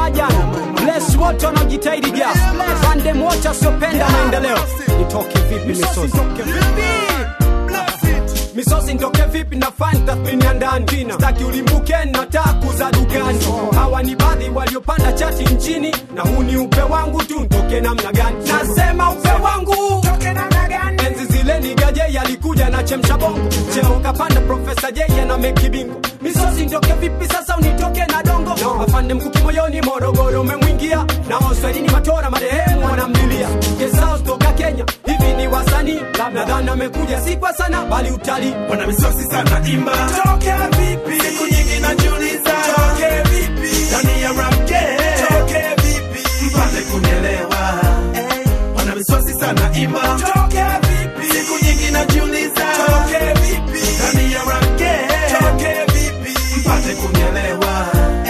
kama jana bless wote wanaojitahidi jas fandem wote wasiopenda maendeleo nitoke vipi misosi misosi ntoke vipi na fani tathmini ya ndani staki ulimbuke na taku za dukani hawa ni baadhi waliopanda chati nchini na huu ni upe wangu tu ntoke namna gani nasema upe wangu enzi zile ni gaje yalikuja na chemsha bongo cheo kapanda profesa jeya na mekibingo misosi ntoke vipi sasa unitoke na dongo afande mkuki moyoni morogoro umemwingia na waswahilini matora marehemu wanamlilia kesao toka kenya hivi ni wasanii nadhani amekuja si kwa sana bali utalii wana misosi sana imba toke vipi siku nyingi najiuliza toke vipi ndani ya rap game toke vipi mpate kunielewa wana misosi sana imba toke vipi siku nyingi najiuliza toke vipi ndani ya rap game toke vipi mpate kunielewa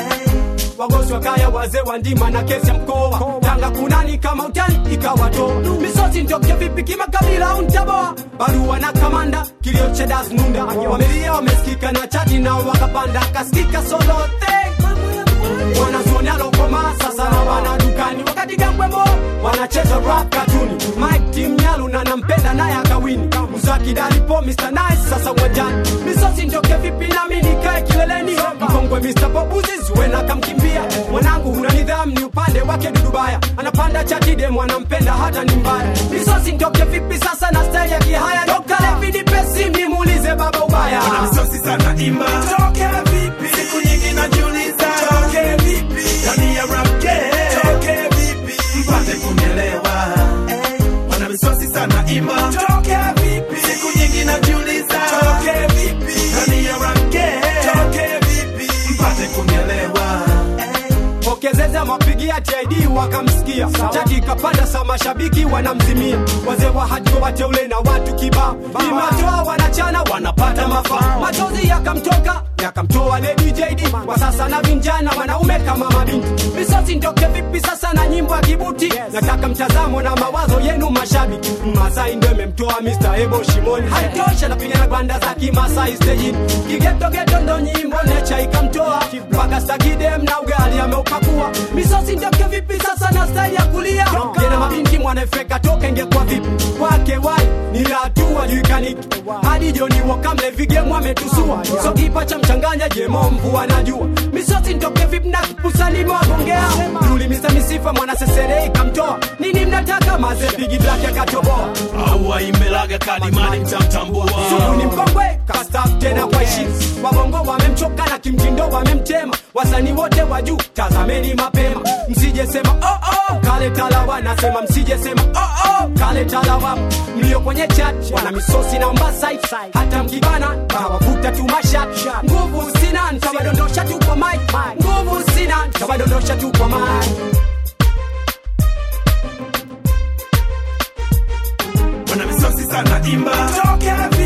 wagosi wa kaya wazee wa ndima na kesi ya mkoa tanga kunani kama utani ikawatoa misosi ntoke vipi kimakabila au ntaboa barua na kamanda kilio cha das nunda wamelia wamesikika na chati nao wakapanda akasikika solote wanazuoni alokoma sasa na wana dukani wakati gambwembo wanacheza rap katuni mike tim nyalu na nampenda naye akawini mzaki dalipo mr nice sasa uwanjani misosi ntoke vipi nami nikae kileleni mkongwe mr popuzi zuena kamkimbia mwanangu huna nidhamu ni upande wake dudubaya anapanda chatide anampenda hata ni mbaya misosi ntoke vipi sasa na style ya kihaya dokalevidipesi nimuulize baba ubaya wana misosi sana imba toke vipi siku nyingi najiuliza toke vipi ndani ya rap game toke vipi mpate kunielewa wana misosi sana imba toke vipi siku nyingi najiuliza toke vipi ndani ya rap game toke vipi mpate kunielewa pokezeza mapigia tid wakamsikia chati ikapanda sa mashabiki wanamzimia wazee wa haji wateule na watu kibao imatoa wanachana wanapata mafaa machozi yakamtoka yakamtoa lady jd kwa sasa na vinjana wanaume kama mabinti misosi ntoke vipi sasa na nyimbo ya kibuti nataka mtazamo na mawazo yenu mashabiki masai ndo imemtoa mr ebo shimoni haitosha napigana gwanda za kimasai stejini kigetogeto ndo nyimbo necha ikamtoa mpaka stakidem na ugali ameupakua misosi ntoke vipi sasa na style ya kulia jena mabinti mwanafeka toka ingekuwa vipi kwake wai ni hatua juikaniki hadi joni wakamle vigemu ametusua so kipa cha mchanganya jemo mvua najua misosi ntoke vipi na kupusani mwagongea yuli misa misifa mwana sesere ikamtoa nini mnataka maze bigi black akatoboa au aimbelaga kadimani mtamtambua sugu ni mkongwe kastaf tena kwa heshima wabongo wamemchoka na kimtindo wamemtema wasanii wote wa juu tazameni mapema msijesema oh, oh, kale talawa nasema msijesema oh, oh, kale talawa mlio kwenye chat wana misosi na mbasai hata mkibana tawavuta tu mashat nguvu sina ntawadondosha tu kwa mic nguvu sina ntawadondosha tu kwa mic wana misosi sana imba toke